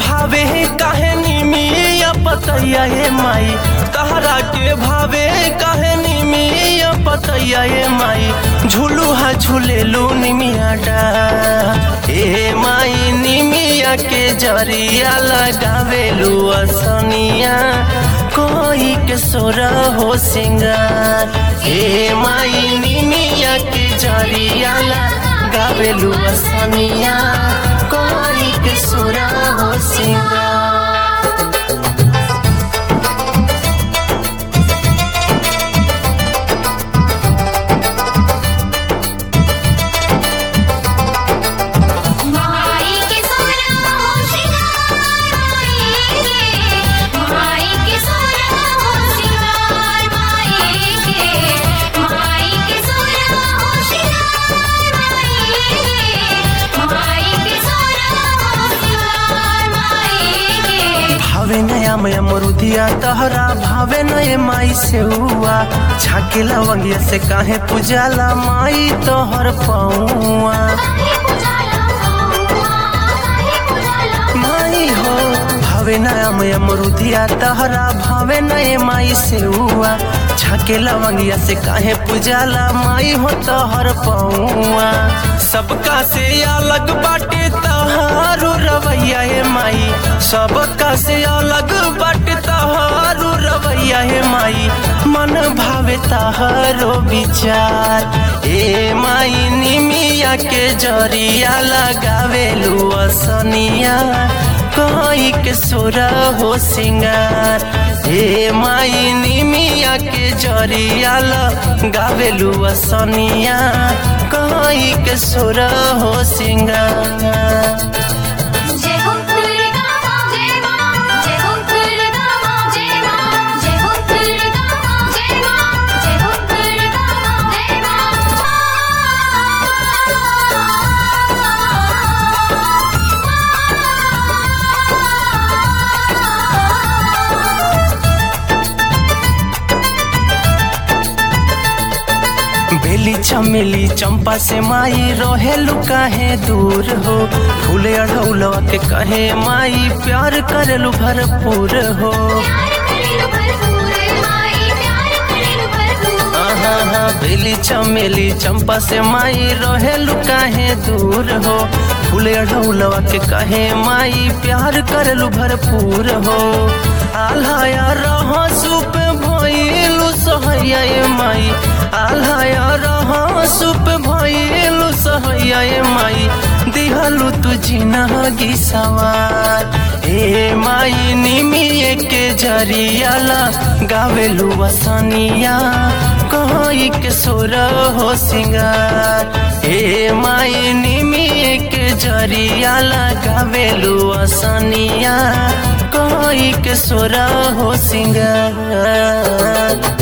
भावे काहे निमिया पतैया ए माई तहरा के भावे काहे निमिया पतैया ए माई झूलू हा झूलेलू निमिया डा ए माई निमिया के जरिया लगावेलू असनिया कोई के सोरा हो सिंगार ए माई निमिया के जरिया लगावेलू असनिया कोई के सोरा हो सिंगार माई के सोना हो श्रृंगार माई के माई के सोना हो श्रृंगार माई के माई के सोना हो श्रृंगार माई के माई के सोना हो श्रृंगार माई के भावे नया मया मरुदिया तहरा भावे नए माई से हुआ छाके लवंगिया से काहे पूजाला माई तोहर पौआ काहे पुजाला काहे पुजाला माई हो भावे नया मया मरुदिया तहरा भावे नए माई से हुआ छाके लवंगिया से काहे पूजाला माई हो तोहर पौआ सबका से अलग बाटे तहारू रवैया हे माई सबका से अलग बाटे तहारू रवैया हे माई मन भावे तहारो विचार ए माई निमिया के जरिया लगावेलू असनिया कोई के सोरा हो सिंगार हे माई निमिया के जरिया लगावेलू असनिया कोई के सोरा हो सिंगार जय हो दुर्गा मां जय मां जय हो दुर्गा मां जय मां जय हो दुर्गा मां जय मां जय हो दुर्गा मां जय मां बेली चमेली चंपा से माई रहेलू काहे दूर हो फूले अढ़ौलवा के कहे माई प्यार करेलू भरपूर हो प्यार करेलु भरपूर माई प्यार करेलु भरपूर आहा हा बेली चमेली चंपा से माई रहेलू काहे दूर हो फूले अढ़ौलवा के कहे माई प्यार करेलू भरपूर हो आल्हाया रह सुप भइलू सहैया ए माई आल्हाया रह सुप भइलू सहैया ए माई दिहलू तू जिनगी सवार ए माई निमिये के जरिया गावेलू वसनिया कोई के सोर हो सिंगार ए माई निमिये के जरिया गावेलू वसनिया कोई के सोर हो सिंगार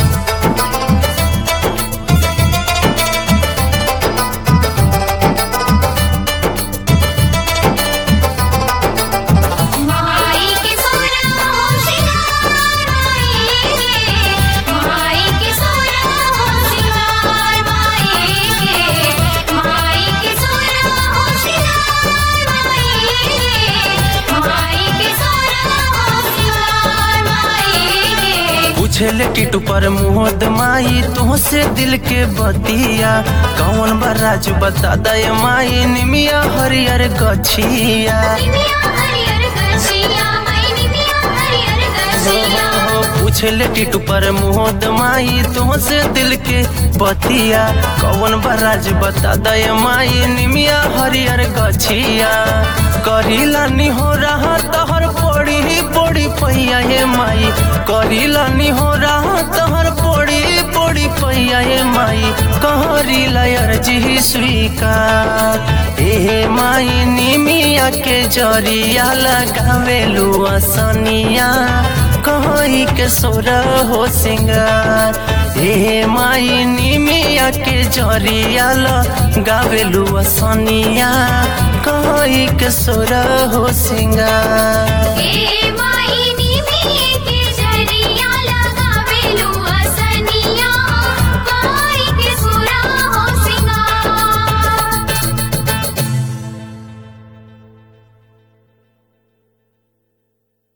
माई के सोना हो श्रृंगार माई के माई के सोना हो श्रृंगार माई के माई के सोना हो श्रृंगार माई के माई के सोना हो श्रृंगार माई के पूछले टिटू पर मुहद माई तुहसे दिल के बतिया कौन बराज बता दे माई निमिया हरियर गछिया निमिया हरियर गछिया माई निमिया हरियर गछिया पूछले टिटू पर मुहद माई तुहसे दिल के बतिया कौन बराज बता दे माई निमिया हरियर गछिया करीला हो रहा तहर पड़ी पड़ी पैया हे माई करीला हो रहा तहर पड़ी पड़ी पैया हे माई कहरीला अर्जी स्वीकार ए माई निमिया के जरिया लगावेलू असनिया कहीं के सोर हो सिंगार हे माई निमिया के जरिया गावेलू असनिया कहीं के सोर हो सिंगार